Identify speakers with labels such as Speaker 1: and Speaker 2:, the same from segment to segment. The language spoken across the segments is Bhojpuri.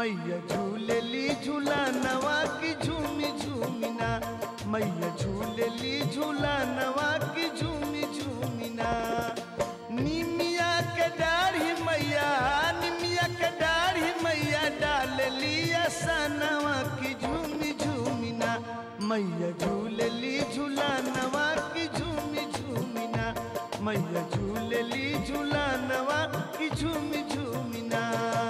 Speaker 1: मैया झूलेली झूला नवा की झूमी झूमिना मैया झूलेली झूला नवा की झूमी झूमिना निमिया के डाढ़ी मैया निमिया के डाढ़ी मैया डालली सनवा की झूमी झूमिना मैया झूलेली झूला नवा की झूमी झूमिना मैया झूलेली झूला नवा की झूमी झूमिना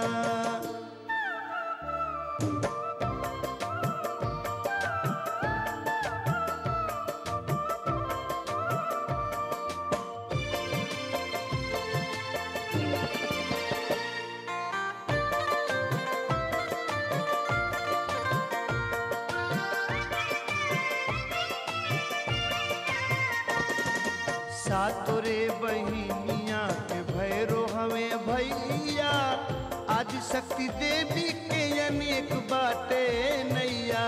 Speaker 1: सातोरे बहिनिया के भैरो हमें भैया आज शक्ति देवी के अनेक बाटे नैया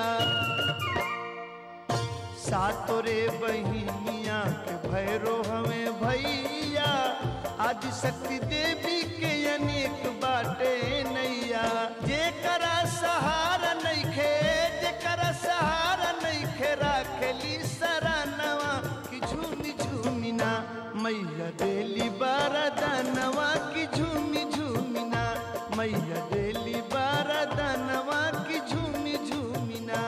Speaker 1: सातोरे बहिनिया के भैरो हमें भैया आज शक्ति देवी के अनेक बाटे नैया जेकरा सहारा नइखे जेकरा सहारा नइखे राखेली सरानवा की झूमी झूमिना मैया देली बारदानवा की झूमी झूमिना मैया देली बारदानवा की झूमी झूमिना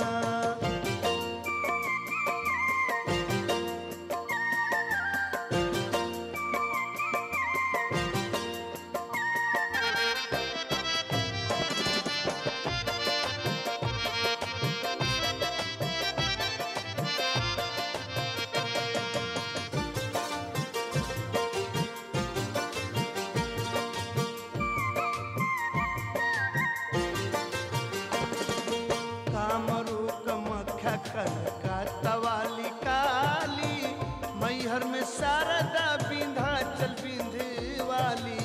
Speaker 1: कामरू कमख्या कनका तवाली काली मैहर में शारदा बिंधा चल बिंधवाली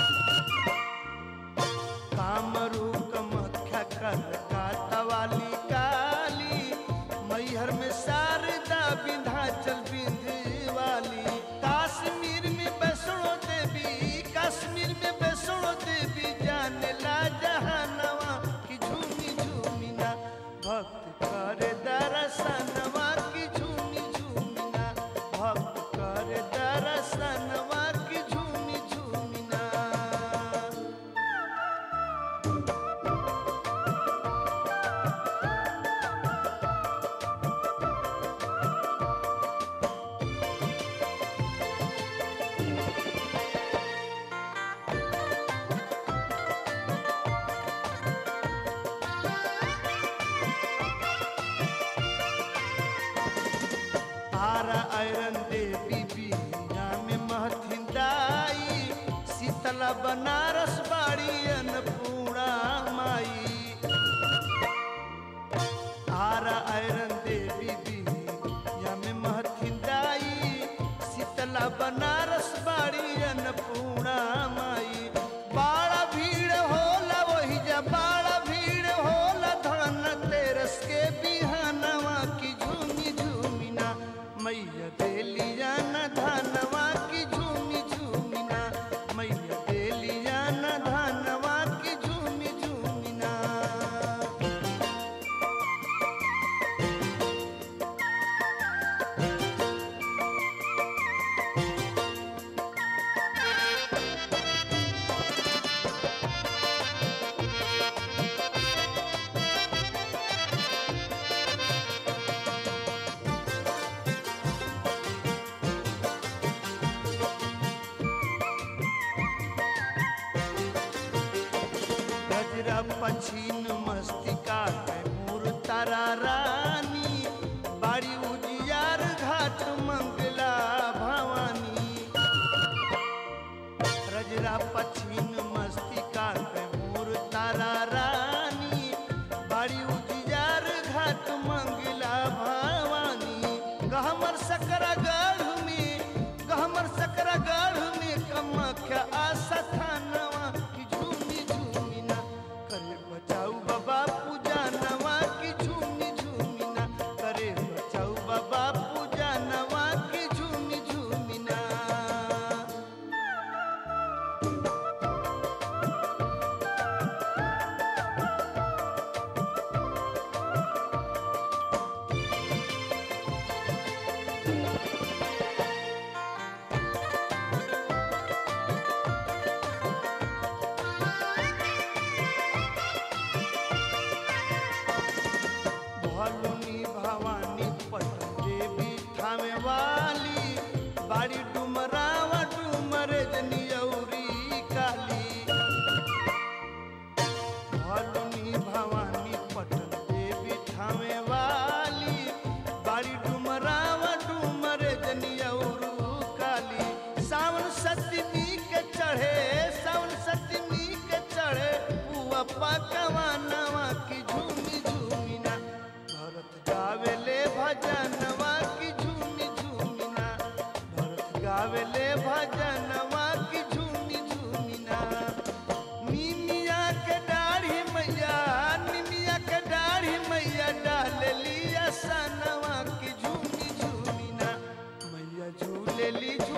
Speaker 1: कामरू कमख्या कनका तवाली काली मैहर में शारदा बिंधा चल बिंधवाली काश्मीर में वैष्णो देवी कश्मीर में वैष्णो देवी जाने ला जहानवा की झूमी झूमिना भक्त करे दर्शनवा की झूमी झूमिना भक्त करे दर्शनवा की झूमी झूमिना आरा आयरन देवी बीना में महथिन दाई शीतला बनारस बाड़ी अन्नपूर्णा माई आरा आयरन देवी बीना में महथिन दाई शीतला बनारस बाड़ी अन्नपूर्णा माई बाड़ा भीड़ होला वही जा बाड़ा भीड़ होला धन तेरस के बिहानवा की झूमी झूमिना मैया देलिया न धनवा की झूमी झूमिना मैया देलिया न धनवा की झूमी झूमिना गजरा पछीन मस्तिका कैमूर तारा रानी बाड़ी उजियार घाट मंगला भवानी रजरा पछीन मस्तिका कैमूर तारा रानी बाड़ी उजियार घाट मंगला भवानी गहमर सकरा गढ़ में गहमर सकरा गढ़ में कमख्या आशा थानवा की झूमी झूमिना करे बचाऊ बाबा पूजा नवा की झूमी झूमिना करे बचाऊ बाबा पूजा नवा की झूमी झूमिना बाड़ी डुमरावा डुमर जनियौरी काली भलुनी भवानी पटन देवी ठामे वाली बाड़ी डुमरावा डुमर जनियौरू काली सावन सतमी के चढ़े सावन सतमी के चढ़े पुआ पकवा नवा की झूमी झूमी ना भरत गावेले भजनवा की झूमी झूमी ना भरत गावेले भजनवा की झूमी झूमी ना निमिया के दाढ़ी मैया निमिया के दाढ़ी मैया डाल लिया सनवा की झूमी झूमी ना मैया झूले ली